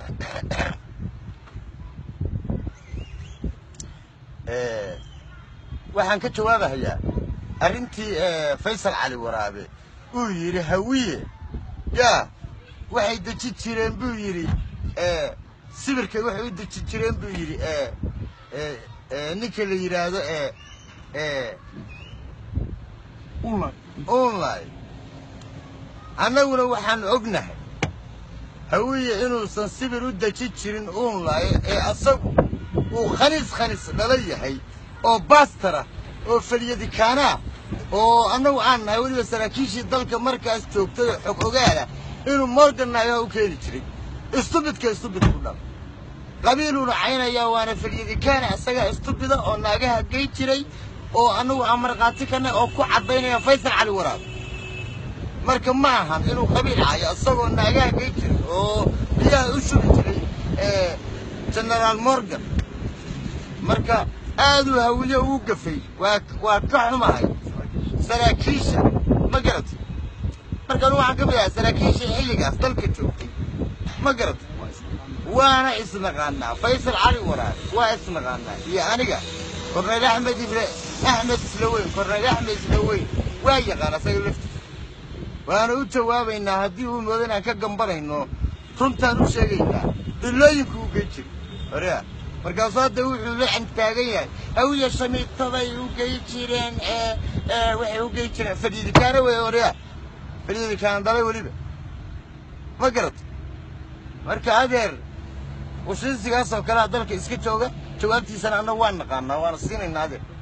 waxaan ka jawaabahayaa arrintii faysal cali waraabe uu yidhi hawiye yaa waxay deji jireen buu yidhi sibirkay waxay u deji jireen buu yidhi ninka la yidhaahdo unlay annaguna waxaan ognahay hawiye inuusan sibir u deji jirin unlay ee asagu uu khaniis khaniis dhala yahay oo baastara oo falyadikaanaa oo annagu aan nahay weliba saraakiishii dalka markaas joogtay oo xog ogaala inuu morgan naagaha u keeni jiray istubidka istubid ku dhal qabiiluuna caynayaa waana falyadikaana isagaa istubida oo naagaha gey jiray oo annagu aan markhaati kanay oo ku caddaynaya faysal cali waraab marka ma ahan inuu qabiil cayo isagoo naagaha gey jiray oo biyaha u shubi jiray genaraal morgan marka aaduu hawiye ugu gafay waa waa ka xumahay saraakiisha ma garata markaan waxaan ka mid ahaa saraakiisha xilligaas dalka joogtay ma garata waana isnaqaanaa faysal cali waraabe waa isnaqaanaa iyo aniga korneyl axmed ibre axmed islaweyn korneyl axmed islaweyn waa yaqaan asaga laftiisa waana u jawaabaynaa haddii uu moodo inaan ka gambanayno runtaan u sheegaynaa dhilooyinku u gey jiri horea markaasuu hadda wuxuu la cantaagan yahay hawiya shamiitaday u gey jireen waxay u gey jireen fadhiidikaana wey horea fadhiidikaana dalay weliba ma garata marka adeer washiisigaas oo kalea dalka iska jooga jawaabtiisana annagu waan naqaanaa waana siinaynaa adeer